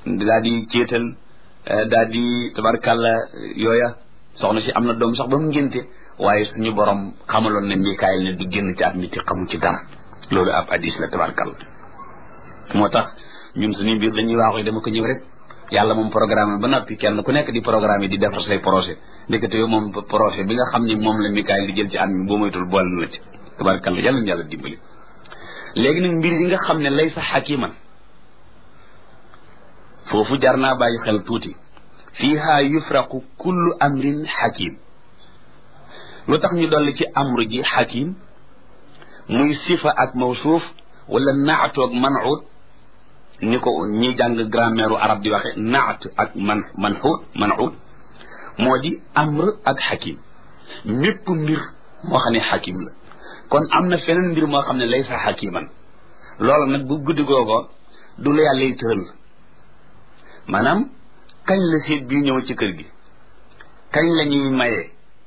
daal di céetal daal di tabarkàlla yooya soxna si am na doom sax ba mu ngénte waaye suñu borom xamaloon ne Mikaayil ne du génn ci at mi te xamu ci dara loolu ab addis la tabarkàlla moo tax ñun suñu mbir dañuy waaxu dama ko ñëw rek yàlla moom programme ba noppi kenn ku nekk di programme yi di defar say projet ndekete yow moom projet bi nga xam ni moom la Mikaayil di jël ci at mi boo moytul boole na la ci tabarkàlla yàlla na yàlla dimbali léegi nag mbir yi nga xam ne lay sa xakiman foofu jar naa bàyyi xel tuuti fiiha yufraqu kullu amrin xakim lu tax ñu dolli ci amru ji xakim muy sifa ak mawsuuf wala naatoog manxuut ni ko ñi jàng grammaire arab di waxe naat ak man manxuut manxuut moo di amr ak xakim mépp mbir moo xam ne xakim la kon am na feneen mbir moo xam ne lay sa xakiman loolu nag bu guddi googo du la yàlla yi tëral maanaam kañ la seet bii ñëw ci kër gi kañ la ñuy maye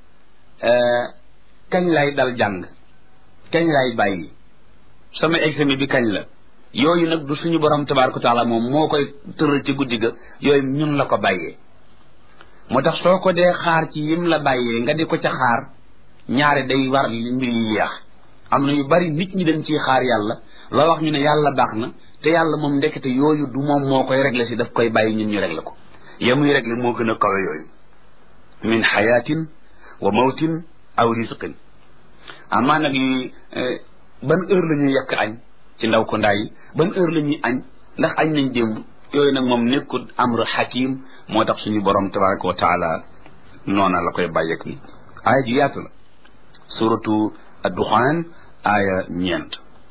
kañ lay dal jàng kañ lay bàyyi sama examen bi kañ la yooyu nag du suñu borom tabaaraka taala moom moo koy tëral ci guddi ga yooyu ñun la ko bàyyee moo tax soo ko dee xaar ci yim la bàyyee nga di ko ca xaar ñaare day war mbir yi yeex am na yu bari nit ñi dañ ciy xaar yàlla loo wax ñu ne yàlla baax na te yàlla moom ndekete yooyu du moom moo koy réglé si daf koy bàyyi ñun ñu réglé ko ya muy réglé moo gën a kawe yooyu min xayaatin wa mawtin aw risqin amaa nag yi ban heure la ñuy yekk añ ci ndaw ko ndaay ban heure la ñuy añ ndax añ nañ démb yooyu nag moom nekkul amru xakim moo tax suñu borom tabaraka wa taala noona la koy bàyyeek ni aaya ji yaatu la suratu adduxaan aaya ñeent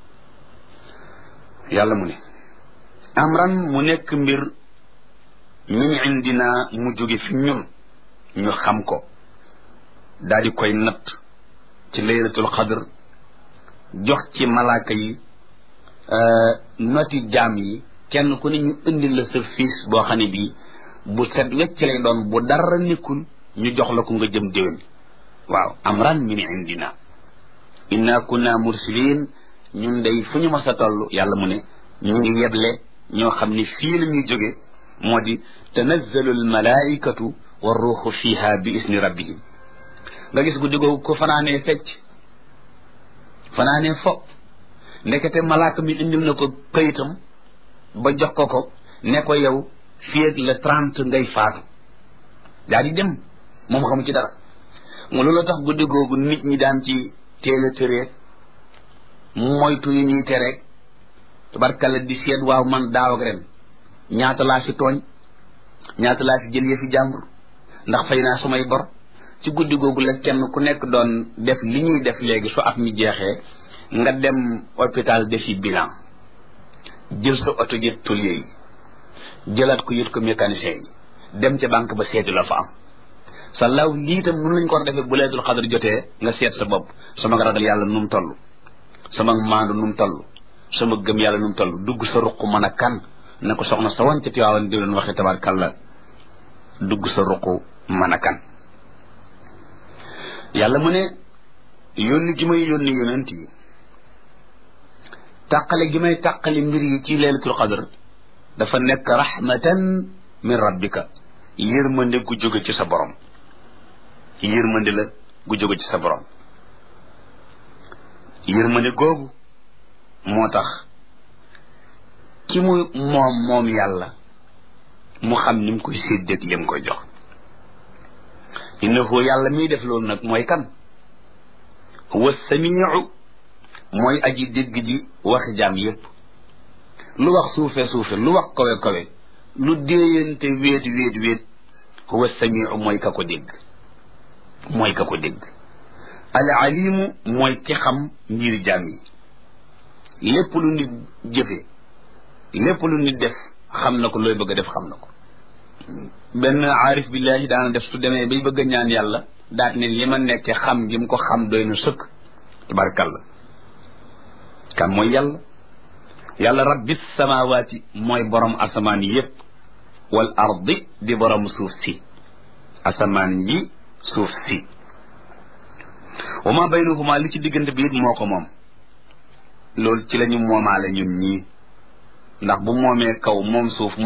yàlla mu ne amran mu nekk mbir min indina mu jóge fi ñun ñu xam ko daal di koy natt ci laylatul xadr jox ci malaaka yi noti jaam yi kenn ku ne ñu indi la sa fiis boo xam ne bii bu set wecc lay doon bu dara nekkul ñu jox la ko nga jëm déwén waaw amran min indina inna kunna mursilin ñun day fu ñu mas a toll yàlla mu ne ñu ngi yeble ñoo xam ne fii la ñuy jóge moo di tanazzalu almalaikatu wa ruuxu fiha bi isni rabbihim nga gis guddi googu ko fanaanee fecc fanaanee fo ndekete malaaka mi indil na ko kayitam ba jox ko ko ne ko yow fii ak le trente ngay faatu daa di dem moom xamu ci dara mu loolu tax guddi googu nit ñi daan ci teel a tëreet moytu yu ñuy tereeg tabarkalla di seet waaw man daaw ak ren ñaata laa fi tooñ ñaata laa fi jël yëfi jàmbur ndax fay naa sumay bor ci guddi googu la kenn ku nekk doon def li ñuy def léegi su at mi jeexee nga dem hôpital defi bilan jël sa oto yët tôlier yi jëlaat ko yët ko mécanicien yi dem ca banque ba seeti la fa am sa law lii tam nun lañ ko war defee bu leetul xadar jotee nga seet sa bopp sama ragal yàlla nu mu toll sama maandu nu mu toll sama gëm yàlla nu mu toll dugg sa ruq mën a kan na ko soxna sa wan ca Tiwaawan di leen waxee tabarkàlla dugg sa ruq mën a kan yàlla mu ne yónni gi may yónni yonent yi tàqale gi may tàqale mbir yi ci leelatul xadar dafa nekk rahmatan min rabbika yërmande gu jóge ci sa borom yërmande la gu jóge ci sa borom yërmande googu moo tax ki mu moom moom yàlla mu xam ni mu koy séddeeg li mu koy jox innahu yàlla miy def loolu nag mooy kan huwa samiu mooy aji dégg ji waxi jaam yépp lu wax suufe suufe lu wax kawe kawe lu déeyante wéet wéet wéet huwa samiu mooy ka ko dégg mooy ka ko dégg al alimu mooy ki xam mbir jaam yi lépp lu nit jëfe lépp lu nit def xam na ko looy bëgg a def xam na ko benn aarif billahi daana def su demee bay bëgg a ñaan yàlla daat ne li ma nekke xam gi mu ko xam doy na sëkk tabarakàllah kan mooy yàlla yàlla rabbi samawaati mooy borom asamaan yépp wal ardi di borom suuf si asamaan yi suuf si wa ma baynahuma li ci diggante bi it moo ko moom loolu ci la ñu moomaale ñun ñii ndax bu moomee kaw moom suuf